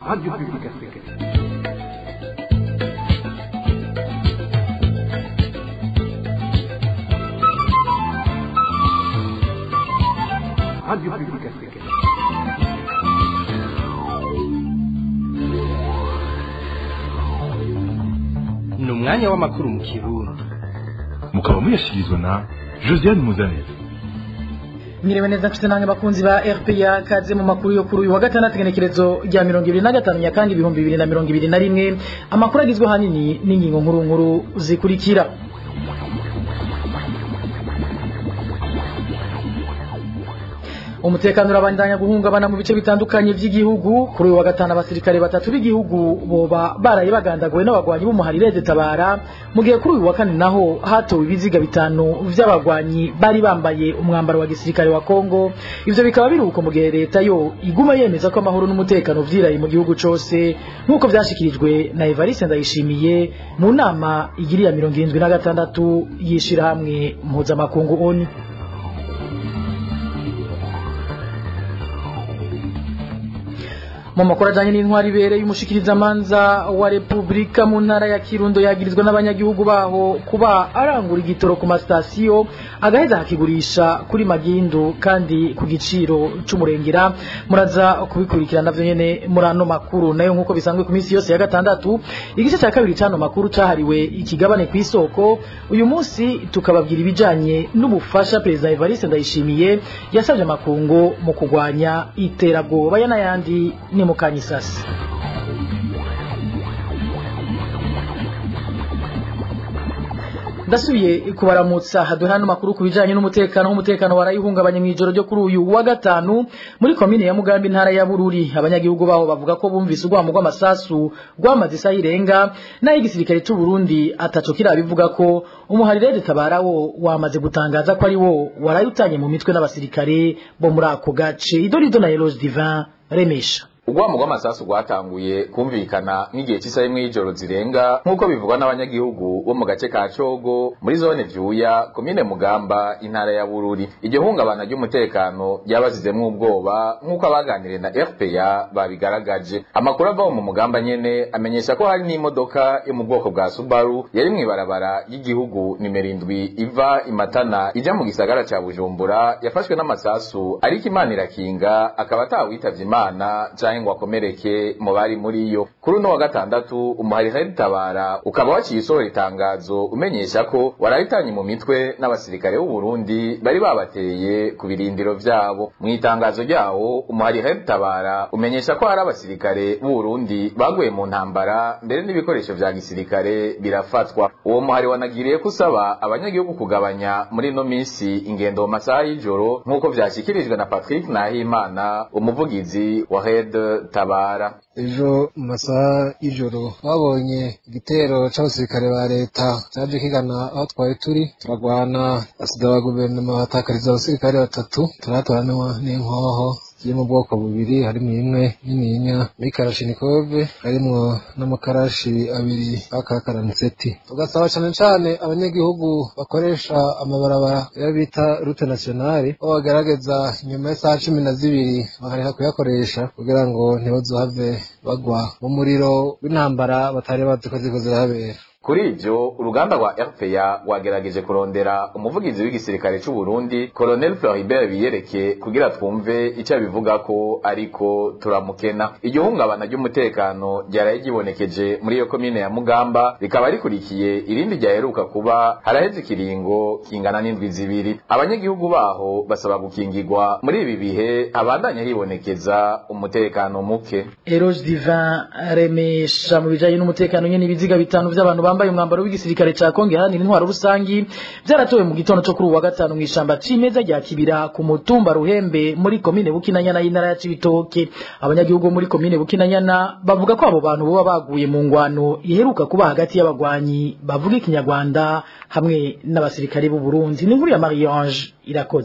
Radio Publique Africaine. Radio Publique Africaine. ni umwanya w'amakuru mu kirundi mukaba muyashyikirizwa na josiane muzanire mwiriwe neza mfite namwe bakunzi ba rpa kaze mu makuru yo kuri uyu wa gatandatu igenekerezo rya mirongo ibiri na gatanu nyakanga ibihumbi bibiri na mirongo ibiri na rimwe amakuru agizwe ahanini n'ingingo nkuru nkuru zikurikira umutekano urabandanya guhungabana mu bice bitandukanye by'igihugu kuri uyu wa gatanu abasirikare batatu b'igihugu boba baraye bagandaguwe n'abagwanyi b'umuharireze tabara mu gihe kuri uyu wa kane naho hatowe ibiziga bitanu vy'abagwanyi bari bambaye umwambaro wa gisirikare wa Kongo ivyo bikaba biruko mu gihe leta yo iguma yemeza ko amahoro n'umutekano vyiraye mu gihugu cose nk'uko vyashikirijwe na Evariste Ndayishimiye mu nama igiriya mirongo irindwi na gatandatu y'ishirahamwe mpuzamakungu ONU mu makuru ajanye n'intwari ibereye umushikirizamanza wa repubulika mu ntara ya kirundo yagirizwa n'abanyagihugu baho kuba arangura igitoro ku masitasiyo agaheza akigurisha kuri magindu kandi ku giciro c'umurengera muraza kubikurikirana navyo nyene muri ano makuru nayo nk'uko bisanzwe ku minsi yose ya gatandatu igice cya kabiri c'ano makuru cahariwe ikigabane kw'isoko uyu munsi tukababwira ibijanye n'ubufasha perezida evariste ndayishimiye yasabye amakungu mu kurwanya iterabwoba ya n'ayandi ni mu kanyisasi ndasubiye kubaramutsa haduhe hano makuru ku bijanye n'umutekano w'umutekano warayihungabanye mu ijoro ryo kuri uyu wa gatanu muri komine ya mugambi intara ya bururi abanyagihugu baho bavuga ko bumvise urwamo rw'amasasu rwamaze isaha irenga naho igisirikare c'u Burundi ataco kirabivuga ko umuharirede tabara wo wamaze gutangaza ko ari wo warayutanye mu mitwe n'abasirikare bo muri ako gace idorido na Eloge Divin remesha Ugwamo rw'amasasu rwatanguye kumvikana nk'igihe cy'isaha imwe y'ijoro zirenga nk'uko bivugwa n'abanyagihugu bo mu gace ka Cogo muri zone Vyuya komine Mugamba intara ya Bururi iryo hungabana ry'umutekano ryabazizemwo ubwoba nk'uko abaganiriye na RPA babigaragaje amakuru ava mu Mugamba nyene amenyesha ko hari n'imodoka yo mu bwoko bwa Subaru yari mw'ibarabara y'igihugu nimero indwi iva imatana ija mu gisagara ca Bujumbura yafashwe n'amasasu ariko Imana irakinga akaba atawitavye Imana ngo akomereke mu bari muri yo kuri uno wa gatandatu umuharihari tabara ukaba waciye usohora itangazo umenyesha ko warahitanye mu mitwe n'abasirikare b'u Burundi bari babateye ku birindiro vyabo mu itangazo ryawo umuharihari tabara umenyesha ko hari abasirikare b'u Burundi baguye mu ntambara mbere n'ibikoresho vya gisirikare birafatwa uwo muhari wanagiriye kusaba abanyagihugu kugabanya muri ino minsi ingendo mu masaha y'ijoro nk'uko vyashikirijwe na Patrick Nahimana umuvugizi wa Red tabara ejo mu masaha y'ijoro babonye igitero c'abasirikare ba leta caje kigana aho twari turi turagwana basida ba guverinoma batakariza abasirikare batatu turatoranwa n'inkoho ziri mu bwoko bubiri harimo imwe nininya mikarashinikove harimwo n'amakarashi abiri akakaraniseti tugasaba cane cane abanyagihugu bakoresha amabarabara yo bita rute nationale ko bagerageza nyuma y'isaha cumi na zibiri bakareka kuyakoresha kugira ngo ntibazohave bagwa mu muriro w'intambara batari bazi ko ziriko zirahabera kuri ivyo uruganda rwa RPA rwagerageje kurondera umuvugizi w'igisirikare c'u Burundi Colonel Floribert Biyereke kugira twumve ico abivuga ko ariko turamukena iryo hungabana ry'umutekano ryaraye gibonekeje muri iyo komine ya Mugamba rikaba rikurikiye irindi ryaheruka kuba haraheze ikiringo kingana n'indwi zibiri abanyagihugu baho basaba gukingirwa muri ibi bihe habandanya hibonekeza umutekano muke Eroge Divin remesha mu bijanye n'umutekano nyene ibiziga bitanu vy'abantu bambaye umwambaro w'igisirikare ca Kongo iharanira intwaro rusangi vyaratowe mu gitondo co kuri uwa gatanu mw'ishamba cimeza rya Kibira ku mutumba Ruhembe muri komine Bukinanyana y'intara ya Cibitoke abanyagihugu muri komine Bukinanyana bavuga ko abo bantu boba baguye mu ngwano iheruka kuba hagati y'abagwanyi bavuga ikinyarwanda hamwe n'abasirikare b'u Burundi ni nkuru ya Marie Ange irakoze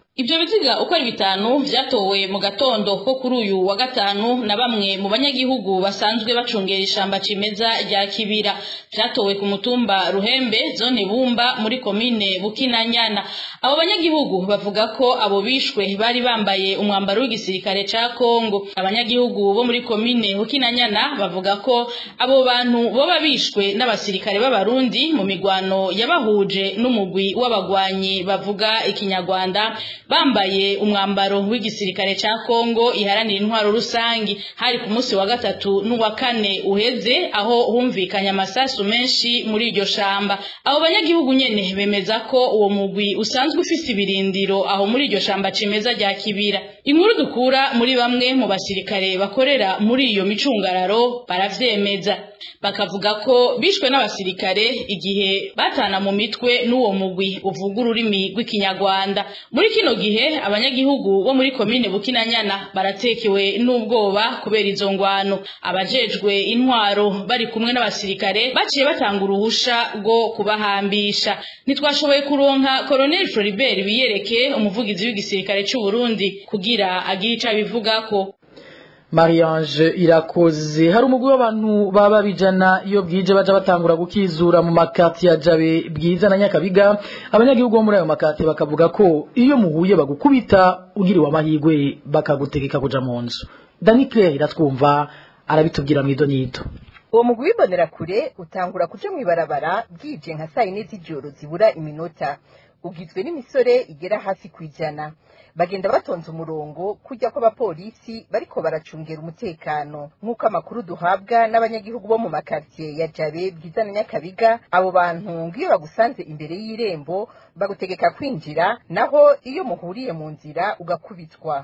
Ibyo biziga uko ari bitanu vyatowe mu gatondo ko kuri uyu wa gatanu na bamwe mu banyagihugu basanzwe bacungera ishamba cimeza rya Kibira vyatowe ku mutumba Ruhembe zone Bumba muri komine Bukinanyana abo banyagihugu bavuga ko abo bishwe bari bambaye umwambaro w'igisirikare ca Kongo abanyagihugu bo muri komine Bukinanyana bavuga ko abo bantu boba bishwe n'abasirikare b'abarundi mu migwano yabahuje n'umugwi w'abagwanyi bavuga ikinyarwanda bambaye umwambaro w'igisirikare ca Kongo iharanira intwaro rusangi hari ku munsi wa gatatu n'uwa kane uheze aho humvikanye amasasu menshi muri iryo shamba abo banyagihugu nyene bemeza ko uwo mugwi usanzwe ufise ibirindiro aho muri iryo shamba cimeza rya Kibira inkuru dukura muri bamwe mu basirikare bakorera muri iyo micungararo baravyemeza bakavuga ko bishwe n'abasirikare igihe batana mu mitwe n'uwo mugwi uvuga ururimi rw'ikinyarwanda muri kino gihe abanyagihugu bo muri komine Bukinanyana baratekewe n'ubwoba kubera izo ngwano abajejwe intwaro bari kumwe n'abasirikare baciye batanga uruhusha rwo kubahambisha ntitwashoboye kuronka Colonel Floribert biyereke umuvugizi w'igisirikare c'u Burundi kugira agire ico abivugako Mariange irakoze hari umugwi w'abantu baba bijana iyo bwije baja batangura gukizura mu makati ya Jabe bwiza na Nyakabiga abanyagihugu bo muri ayo makati bakavuga ko iyo muhuye bagukubita ugiriwe amahigwe bakagutegeka kuja mu nzu Dani Claire iratwumva arabitubwira mu idonito uwo mugwi wibonera kure utangura kuja mw'ibarabara bwije nka saa yine z'ijoro zibura iminota ugizwe n'imisore igera hafi kwijana bagenda batonze umurongo kujya kw'abapolisi bariko baracungera umutekano nk'uko amakuru duhabwa n'abanyagihugu bo mu makartiye ya jabe bwiza na nyakabiga abo bantu ngiyo bagusanze imbere y'irembo bagutegeka kwinjira naho iyo muhuriye mu nzira ugakubitwa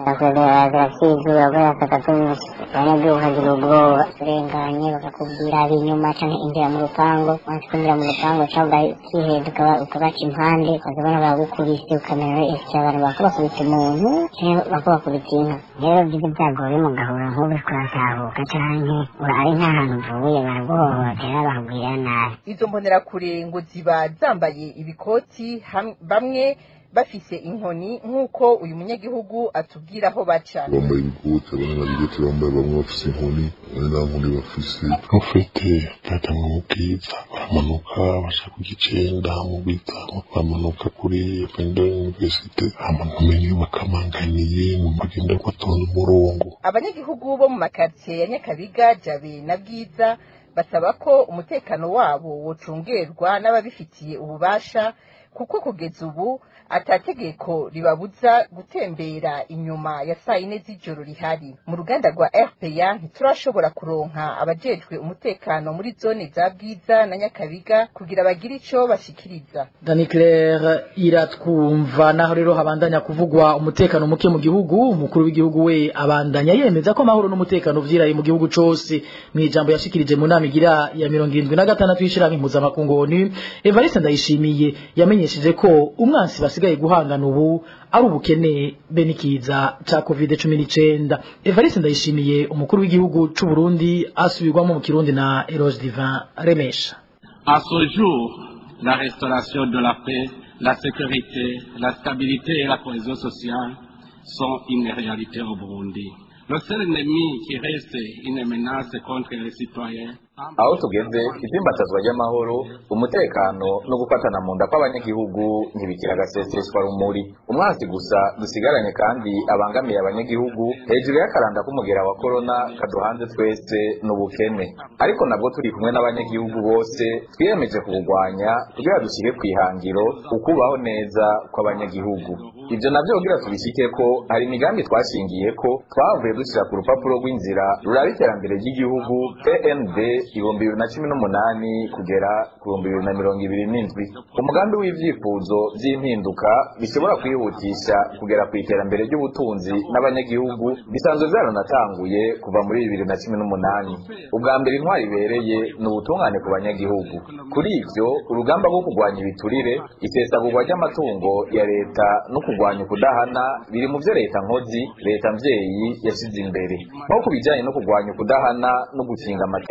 barakizura kubera akatatunyuze abanyagihugu kagira ubwoba urenganye bakakubwira abi inyuma canke injira mu rupango wanse kwinjira mu rupango cyangwa ukiheduka ukabaca impande ukazabona bagukubise ukamenya ese abantu bako bakubise umuntu canke bako bakubise inka rero byiza byagoye mugahura nk'ubu kuratahuka canke ari nk'ahantu uvuye baraguhohotera bakubwira nabi izo mbonerakure ngo ziba zambaye ibikoti ham- bamwe bafise inkoni nk'uko uyu munyagihugu atubwira aho baca bambaye ibikote abandi babigete bambaye bamwe bafise inkoni abandi nta nkoni bafise ufite batanga mu bwiza baramanuka baca ku gicenda mu bwiza bamanuka kuri pendo universite ahantu umenye bakamanganiye mu bagenda batonda umurongo abanyagihugu bo mu makartiye ya nyakabiga jabe na bwiza basaba ko umutekano wabo wocungerwa n'ababifitiye ububasha kuko kugeza ubu atategeko ribabuza gutembera inyuma ya saa yine z'ijoro rihari mu ruganda rwa rpa ntiturashobora kuronka abajejwe umutekano muri zone za bwiza na nyakabiga kugira bagire ico bashikiriza Dani Claire iratwumva naho rero habandanya kuvugwa umutekano muke mu gihugu umukuru w'igihugu we abandanya yemeza ko amahoro n'umutekano vyiraye mu gihugu cose mu ijambo yashikirije mu nama igira ya mirongo irindwi na gatandatu y'ishirahamwe mpuzamakungu ONU Evariste Ndayishimiye yamenyesheje ko umwansi basigaye guhangana ubu ari ubukene be n'ikiza ca covid cumi n'icenda Evariste Ndayishimiye umukuru w'igihugu c'u Burundi asubirwamo mu Kirundi na Eroge Divin Remesha À ce jour, la restauration de la paix, la sécurité, la stabilité et la cohésion sociale sont une réalité au Burundi. Le seul ennemi qui reste une menace contre les citoyens aho tugeze itimbatazwa ry'amahoro umutekano no gufatana mu nda kw'abanyagihugu ntibikira agaseseshwa rumuri umwansi gusa dusigaranye kandi abangamiye abanyagihugu hejuru y'akaranda k'umugera wa korona kaduhanze twese n'ubukene ariko nabwo turi kumwe n'abanyagihugu bose twiyemeje kuburwanya kugira dushyire ku ihangiro ukubaho neza kw'abanyagihugu ibyo nabyo kugira tubishyike ko hari imigambi twashingiye ko twavuye dushyira ku rupapuro rw'inzira ruraba iterambere ry'igihugu pnd ibihumbi bibiri na cumi n'umunani kugera ku bihumbi bibiri na mirongo ibiri n'indwi umugambi w'ivyifuzo vy'impinduka bishobora kwihutisha kugera ku iterambere ry'ubutunzi n'abanyagihugu bisanzwe vyaranatanguye kuva muri bibiri na cumi n'umunani ubwa mbere intwari ibereye ni ubutungane ku banyagihugu kuri ivyo urugamba rwo kurwanya ibiturire isesagurwa ry'amatungo ya leta no kurwanya ukudahana biri mu vyo leta nkozi leta mvyeyi yashize imbere nko ku bijanye no kurwanya ukudahana no gukinga amatati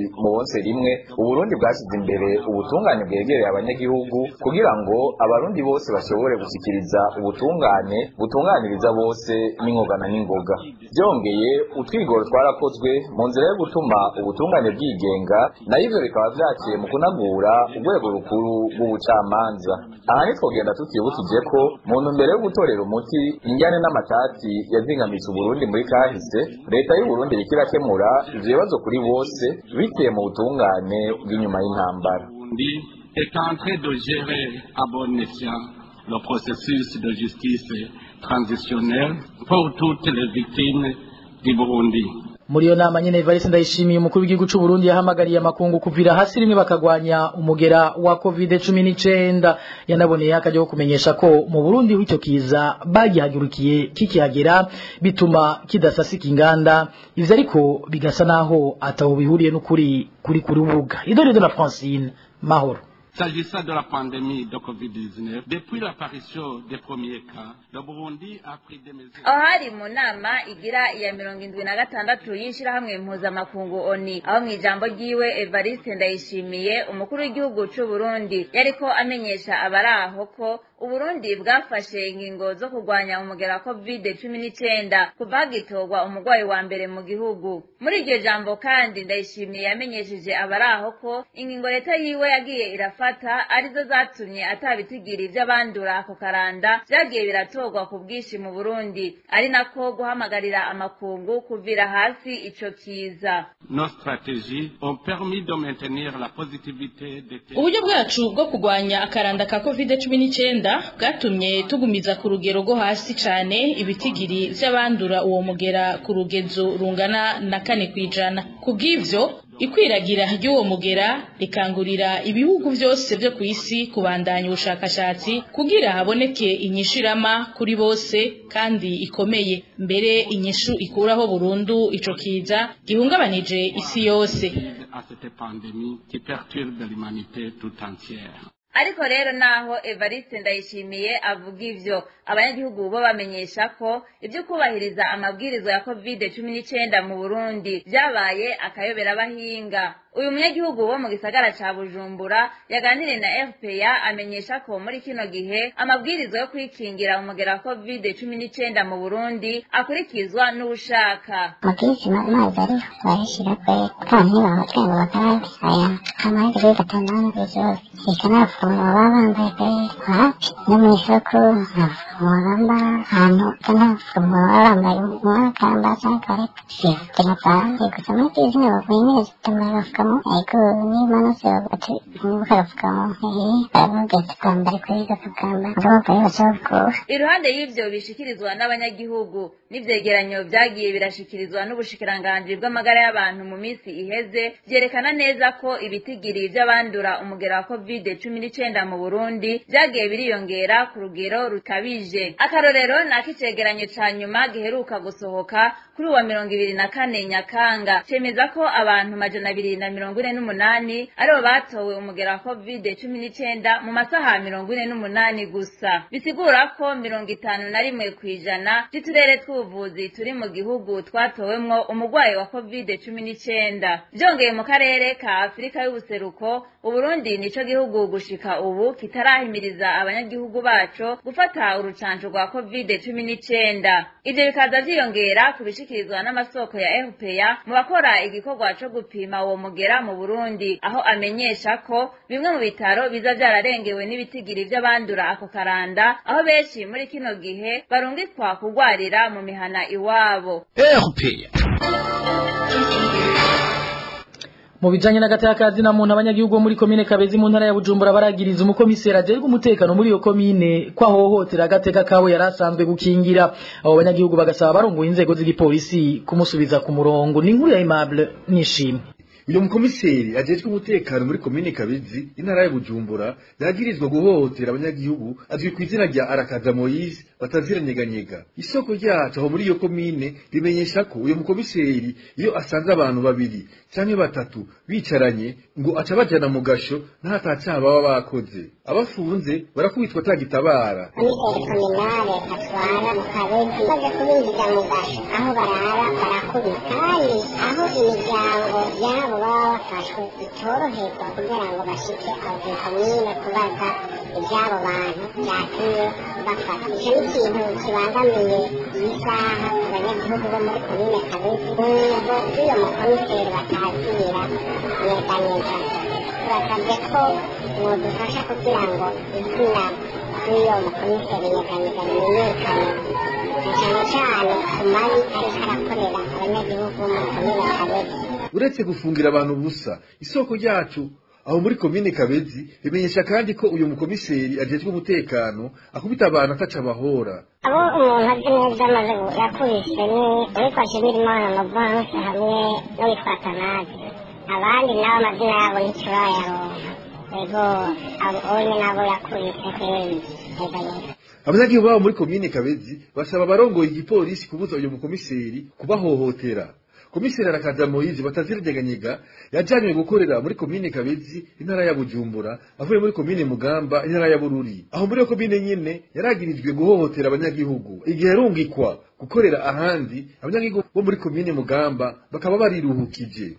mu bonse rimwe uburundi bwashyize imbere ubutungane bwegereye abanyagihugu kugira ngo abarundi bose bashobore gushyikiriza ubutungane butunganiriza bose n'ingogana n'ingoga byongeye utwigoro twarakozwe mu nzira yo gutuma ubutungane bwigenga nayo ivyo bikaba vyaciye mu kunagura urwego rukuru rw'ubucamanza aha ntitwogenda tutibukije ko mu ntumbero yo gutorera umuti injyane n'amatati yazingamitse uburundi muri kahise leta y'uburundi iriko irakemura ivyo bibazo kuri bose biciye mu butungane bw'inyuma y'intambara Burundi est en train de gérer à bon escient le processus de justice transitionnelle pour toutes les victimes du Burundi. muri iyo nama nyene Evariste ndayishimiye umukuru w'igihugu c'u Burundi yahamagariye amakungu kuvira hasi rimwe bakagwanya umugera wa covid 19 yanaboneye akajya kumenyesha ko mu Burundi w'icyo kiza bagihagurukiye kikihagera bituma kidasasika inganda ivyo ariko bigasa naho ataho bihuriye n'ukuri kuri kuri ubuga idore na Francine Mahoro S'agissant de la pandémie de Covid-19, depuis l'apparition des premiers cas, le Burundi a pris des mesures. aho hari mu nama igira iya mirongo indwi na gatandatu y'ishirahamwe mpuzamakungu oni aho mu ijambo ryiwe evariste ndayishimiye umukuru w'igihugu c'u burundi yariko amenyesha abari aho ko uburundi bwafashe ingingo zo kurwanya umugera wa covid cumi n'icenda kuva hagitorwa umurwayi wa mbere mu gihugu muri iryo jambo kandi ndayishimiye yamenyesheje abari aho ko ingingo leta yiwe yagiye irafata arizo zatumye atabitigiri ivy'abandura ako karanda vyagiye biratorwa ku bwinshi mu burundi ari nako guhamagarira amakungu kuvira hasi ico kiza Nos stratégies ont permis de maintenir la positivité des tests. uburyo bwacu bwo kurwanya akaranda ka covid cumi n'icyenda bwatumye tugumiza ku rugero rwo hasi cyane ibitigiri vy'abandura uwo mugera ku rugezo rungana na kane kw'ijana ku bw'ivyo ikwiragira ry'uwo mugera rikangurira ibihugu byose byo ku isi kubandanya ubushakashatsi kugira haboneke inyishu irama kuri bose kandi ikomeye mbere inyishu ikuraho burundu ico kiza gihungabanije isi yose à cette pandémie qui perturbe l'humanité tout entière. ariko rero naho evariste ndayishimiye avuga ivyo abanyagihugu bo bamenyesha ko ibyo kubahiriza amabwiriza ya covid cumi n'icenda mu burundi vyabaye akayobera abahinga uyu munyagihugu wo mu gisagara ca bujumbura yaganiriye na fpa amenyesha ko muri kino gihe amabwiriza yo kwikingira umugera wa covid cumi n'icenda mu burundi akurikizwa n'uwushaka amabwiriza amazi ariho barashyira kwe kandi bahotwe ngo bakarabe aya amazi kuri gatandatu kw'ijoro ikanapfuma baba bambaye kwe hafi no mu isoko ntapfuma bambara ahantu kanapfuma baba bambaye umwakamba cyangwa kareka sinapanze gusa muri izi nyubako nyine zituma agapfukamo ariko niba nose bati nibuka agapfukamo baramubwira twambare kuri gapfukamba agapfuka yose bakura iruhande y'ivyo bishikirizwa n'abanyagihugu n'ivyegeranyo vyagiye birashikirizwa n'ubushikiranganji bw'amagara y'abantu mu misi iheze vyerekana neza ko ibitigiri vy'abandura umugera wa covid cumi n'icenda mu burundi vyagiye biriyongera ku rugero rukabije akarorero ni ak'icegeranyo ca nyuma giheruka gusohoka kuri uwa mirongo ibiri na kane nyakanga cemeza ko abantu majana abiri na mirongo ine n'umunani aribo batowe umugera wa covid cumi n'icenda mu masaha mirongo ine n'umunani gusa bisigura ko mirongo itanu na rimwe kw'ijana vy'uturere tw'ubuvuzi turi mu gihugu twatowemwo umurwayi wa covid cumi n'icenda vyongeye mu karere ka afurika y'ubuseruko uburundi nico gihugu gushika ubu kitarahimiriza abanyagihugu baco gufata urucanco rwa covid cumi n'icenda ivyo bikaza vyiyongera ku bishikirizwa n'amasoko ya fpa mu bakora igikorwa co gupima uwo mugera mu burundi aho amenyesha ko bimwe mu bitaro biza vyararengewe n'ibitigiri vy'abandura ako karanda aho benshi muri kino gihe barungikwa kugwarira mu mihana iwabo mu bijanye n'agatakazi na muntu abanyagihugu bo muri komine Kabezi mu ntara ya Bujumbura baragiriza umukomiseri ajejwe umutekano muri iyo komine ko ahohotera agateka kawe yarasanzwe gukingira abo banyagihugu bagasaba barongoye inzego z'igipolisi kumusubiza ku murongo ni inkuru ya Aimable nishimwe uyu mukomiseri ajejwe umutekano muri komine kabezi intara ya bujumbura yagirizwa guhohotera abanyagihugu azwi ku izina rya arakaza moyise bataziranyeganyega isoko ryacu aho muri iyo komine rimenyesha ko uyu mukomiseri iyo asanze abantu babiri canke batatu bicaranye ngo aca bajana mu gasho ntatacaha baba bakoze abafunze barakubitwa atagitabara komiseri kominale atwara mu kabezi maze kubinjiza mu gasho aho barara barakubita kandi aho imiryango yabo baba bafashwe itoroherwa kugira ngo bashike aho ku komine kubaza iby'abo bantu byatumye bafata icyo ni ikintu kibangamiye iyi saha abanyagihugu bo muri komine kabezi n'ubwo z'iyo mukomiseri batazira neza neza turasabye ko mwodufasha kugira ngo izina ry'uyo mukomiseri nyeganyega rimenyekane na cyane cyane ku mabi ariko arakorera abanyagihugu bo muri komine kabezi uretse gufungira abantu ubusa isoko ryacu aho muri komine kabezi bimenyesha kandi ko uyu mukomiseri ajejwe umutekano akubita abantu ataca abahora abo umuntu azi neza amaze yakubise ni uwitwa shimirimana novanse hamwe n'uwitwa tanazi abandi nabo amazina yabo ntiturayaronka ego abo onye nabo yakubise kweri neza neza abanyagihugu babo muri komine kabezi basaba abarongoye igipolisi kubuza uyu mukomiseri kubahohotera komiseri arakaza moyizi bataziranyeganyega yajanywe gukorera muri komine kabezi intara ya bujumbura avuye muri komine mugamba intara ya bururi aho muri iyo komine nyene yaragirijwe guhohotera abanyagihugu igihe yarungikwa gukorera ahandi abanyagihugu bo muri komine mugamba bakaba bariruhukije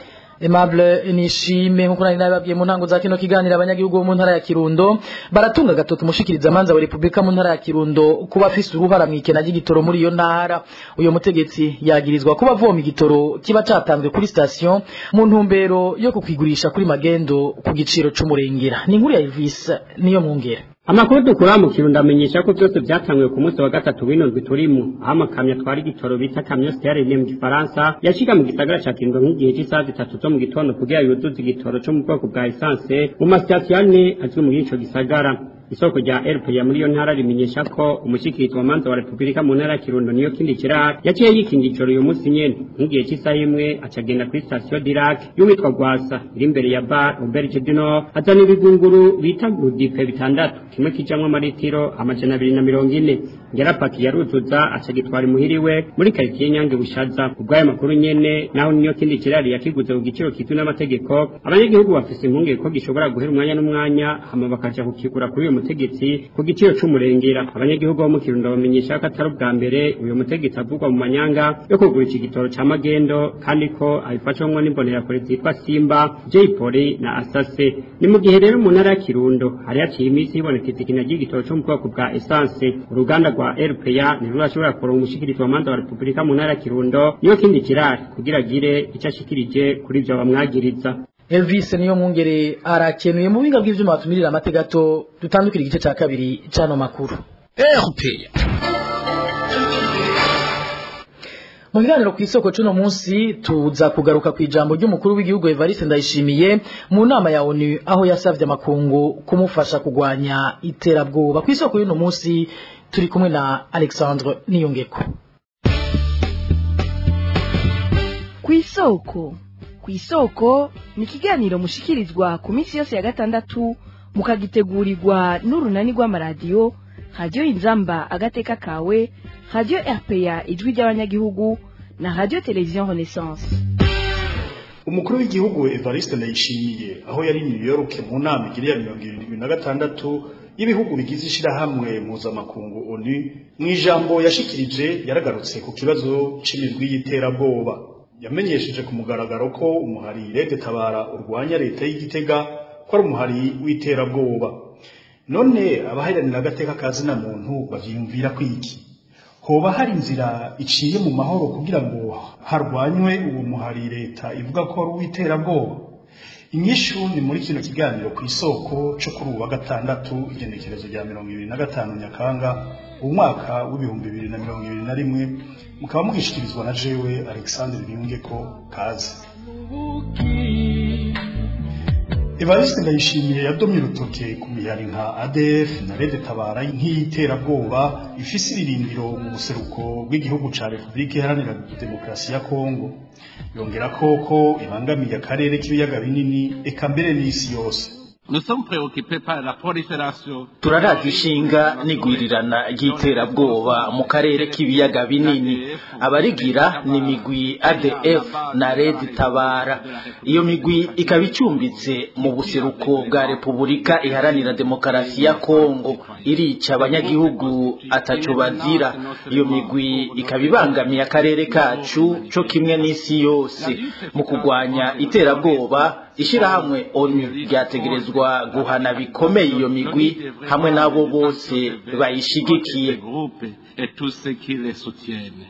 Aimable nishime nkuko nari nababwiye mu ntango za kino kiganiro abanyagihugu bo mu ntara ya Kirundo baratunga gatoki mushikiriza manza wa Republika mu ntara ya Kirundo kuba afise uruhara mwikena ry'igitoro muri iyo ntara uyo mutegetsi yagirizwa kuba avoma igitoro kiba catanzwe kuri station mu ntumbero yo kukwigurisha kuri magendo ku giciro c'umurengera ni inkuru ya Elvis niyo mwungera amakuru dukura mu kirundo amenyesha ko byose byatanguye ku munsi wa gatatu w'indwi turimo aho amakamyo atwara igitoro bita kamyo sterine mu gifaransa yashiga mu gisagara ca kirundo nk'igihe cy'isaha zitatu zo mu gitondo kugira yuzuze igitoro co mu bwoko bwa esanse mu masitasiyo ane azwi muri ico gisagara isoko rya RPA muri iyo ntara rimenyesha ko umushikirizi wa manza wa Republika mu ntara ya Kirundo niyo kindi kirari yaciye yikinga ijoro uyu munsi nyene nk'igihe cy'isaha imwe acagenda kuri station Dirac y'uwitwa Gwasa iri imbere ya bar Auberge du Nord azana ibigunguru bita gudipe bitandatu kimwe kijamwo amaritiro amajana abiri na mirongo ine yarapaki yaruzuza acagitwara imuhiriwe muri karitsiye Nyange Bushaza ubwayo makuru nyene naho niyo kindi kirari yakiguze ku giciro kizwi n'amategeko abanyagihugu bafise impungenge ko gishobora guhera umwanya n'umwanya hama bakaja kukigura kuri uyu mutegetsi ku giciro c'umurengera abanyagihugu bo mu Kirundo bamenyesha ko atari ubwa mbere uyu mutegetsi avugwa mu manyanga yo kugura iki gitoro ca magendo kandi ko abifashwamwo n'imbonerakure zitwa Simba Jay Polly na Asase ni mu gihe rero mu ntara ya Kirundo hari haciye iminsi hibonekeza ikina ry'igitoro co mu bwoko bwa essence uruganda rwa RPA ni rurashobora kuronka umushikirizi wa manza wa Republika mu ntara ya Kirundo niyo kindi kirari kugira agire ico ashikirije kuri ivyo bamwagiriza Elvis niyo mwungere arakenuye mu binga bw'ivyuma batumirira amategato dutandukira igice ca kabiri cano makuru RPA mu biganiro ku isoko c'uno munsi tuza kugaruka ku ijambo ry'umukuru w'igihugu Evariste Ndayishimiye mu nama ya ONU aho yasavye amakungu kumufasha kugwanya iterabwoba ku isoko y'uno munsi turi kumwe na Alexandre Niyongeko ku isoko ku isoko ni ikiganiro mushikirizwa ku minsi yose ya gatandatu mukagitegurirwa n'urunani rw'amaradiyo radiyo inzamba agateka kawe radiyo rpa ijwi ry'abanyagihugu na radiyo televiziyo renaissance umukuru w'igihugu evariste ndayishimiye aho yari new york mu nama igira ya mirongo irindwi na gatandatu y'ibihugu bigize ishirahamwe mpuzamakungu onu mu ijambo yashikirije yaragarutse ku kibazo c'imigwi y'iterabwoba yamenyesheje ku mugaragaro ko umuhari rede tabara urwanya leta y'igitega ko ari umuhari w'iterabwoba none abaharanira agateka ka zina muntu bavyiyumvira kwiki hoba hari inzira iciye mu mahoro kugira ngo harwanywe uwo muhari leta ivuga ko ari uw'iterabwoba inyishu ni muri kino kiganiro ku isoko co kuri uwa gatandatu igenekerezo rya mirongo ibiri na gatanu nyakanga umwaka w'ibihumbi bibiri na mirongo ibiri na rimwe mukaba mugishikirizwa na jewe alexandre biyungeko kaze evariste ndayishimiye yadomye urutoke ku mihari nka adf na rede tabara nk'iyiterabwoba ifise ibirindiro mu buseruko bw'igihugu ca repubulika iharanira demokarasi ya kongo yongera ko ko ibangamiye akarere k'ibiyaga binini eka mbere n'isi yose Nous sommes préoccupés par la prolifération turaraza ishinga n'igwirirana ry'iterabwoba mu karere k'ibiyaga binini abarigira ni imigwi adf na red tabara iyo migwi ikaba icumbitse mu buseruko bwa repubulika iharanira demokarasi ya kongo irica abanyagihugu ataco bazira iyo migwi ikaba ibangamiye akarere kacu co kimwe n'isi yose mu kurwanya iterabwoba ishirahamwe onu ryategerezwa guhana bikomeye iyo migwi hamwe n'abo bose bayishigikiye et tous ceux qui les soutiennent.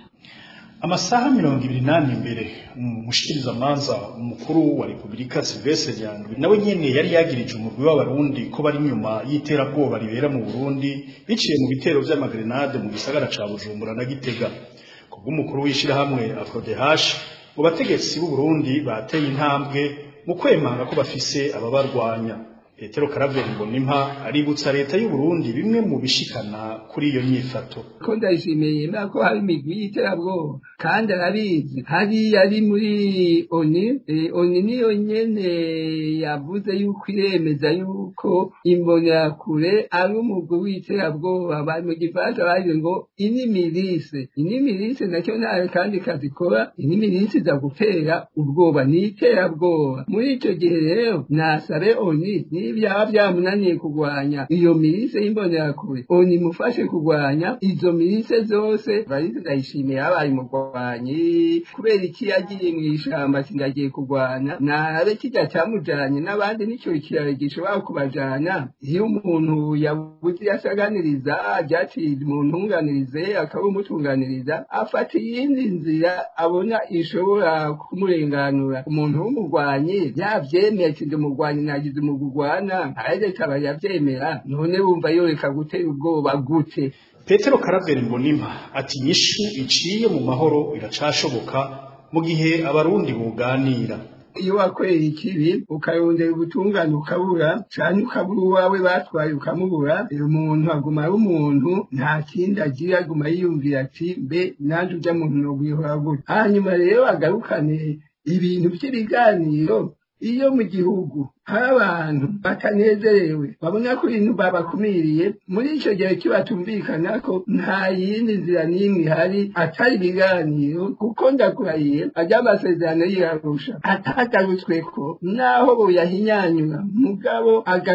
amasaha mirongo ibiri n'ane imbere umushikirizamanza umukuru wa repubulika silvestre nyandwi nawe nyene yari yagirije umurwi w'abarundi ko bari inyuma y'iterabwoba ribera mu burundi biciye mu bitero vy'amagrenade mu gisagara ca bujumbura na gitega kubw'umukuru w'ishirahamwe afrodehash mu bategetsi b'uburundi bateye intambwe mu kwemanga ko bafise ababarwanya petero karaveri mbonimpa aributsa leta y'uburundi bimwe mu bishikana kuri iyo nyifato ko ndayishimiye ko hari imigwi y'iterabwoba kandi arabizi hariya ari muri oni oni niyo nyene yavuze yuko iremeza yuko imbonerakure ari umugwi w'iterabwoba bari mu gifaransa bagize ngo inimirise inimirise nacyo nawe kandi kazikora inimirise iza gutera ubwoba ni iterabwoba muri ico gihe rero nasabe oni n'ibyaba byamunaniye kurwanya iyo mirise y'imbonerakure oni mufashe kurwanya izo mirise zose barize ndayishimiye yabaye umurwanyi kubera iki yagiye mu ishamba sindagiye kurwana nabe kijya cyamujanye n'abandi nicyo kiraro gishobora kubajana iyo umuntu yabuze yasaganiriza byaciye umuntu unganirize akaba umutunganiriza afata iyindi nzira abona ishobora kumurenganura umuntu w'umurwanyi yavyemeye ati ndi umurwanyi nagize umugurwana arareka yavyemera none wumva yoreka gutera ubwoba gute petero karaveri mbonimpa ati inyishu iciye mu mahoro iracashoboka mu gihe abarundi buganira iyo wakoreye ikibi ukarondera ubutungane ukabura cyane ukabura uwawe batwaye ukamubura umuntu aguma ari umuntu nta kindi agira aguma yiyumvira ati mbe nanjye ujya muntu nogwihora gutya hanyuma rero agarukane ibintu by'ibiganiro iyo mu gihugu hari abantu batanezerewe babona ko ibintu babakumiriye muri icyo gihe kibatumvikana ko nta yindi nzira n'imwe ihari atari ibiganiro kuko ndakurahiye ajya amasezerano yirarusha atagarutswe ko naho boyahinyanyura mugabo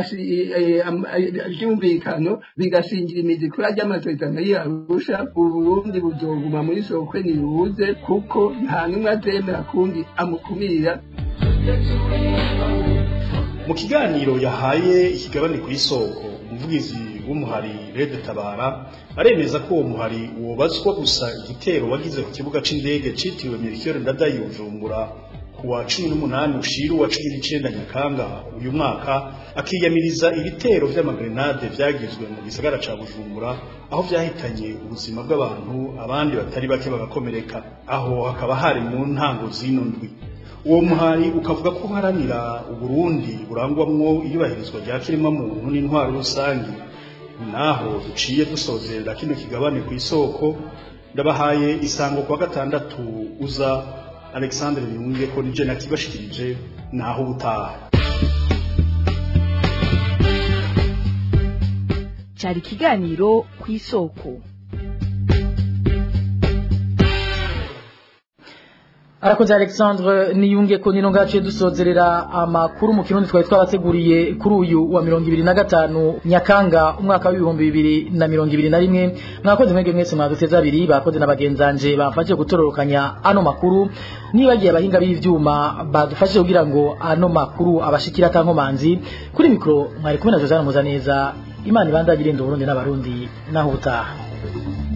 byumvikano bigashingira imizi kuri ajya amasezerano yirarusha uburundi buzoguma muri sokwe ntibuze kuko nta n'umwe azemera kundi amukumira mu kiganiro yahaye ikigabane ku isoko umuvugizi w'umuhari rede tabara aremeza ko uwo muhari wobazwa gusa igitero wagize ku kibuga c'indege citiriwe Melchior Ndadaye Bujumbura ku wa cumi n'umunani ushiru wa cumi n'icenda Nyakanga uyu mwaka akiyamiriza ibitero vy'amagrenade vyagizwe mu gisagara ca Bujumbura aho vyahitanye ubuzima bw'abantu abandi batari bake bagakomereka aho hakaba hari mu ntango zino ndwi uwo muhari ukavuga ko uharanira uburundi burangwamwo iyubahirizwa rya kiremwa muntu n'intwaro rusange naho duciye dusozerera kino kigabane ku isoko ndabahaye isango kwa gatandatu uza alexandre biyunge ko nije nakibashikirije naho ubutaha cyari ikiganiro ku isoko arakoze alexandre niyunge ko nino ngaciye dusozerera amakuru mu kirundi twari twabateguriye kuri uyu wa mirongo ibiri na gatanu nyakanga umwaka w'ibihumbi bibiri na mirongo ibiri na rimwe mwakoze mwebwe mwese mwaduteze abiri bakoze na bagenzanje bamfashije gutororokanya ano makuru nibagiye abahinga b'ivyuma badufashije kugira ngo ano makuru abashikira atankomanzi kuri mikoro mwari kumwe na josiane muzaneza imana ibandagire irinda uburundi n'abarundi naho ubutaha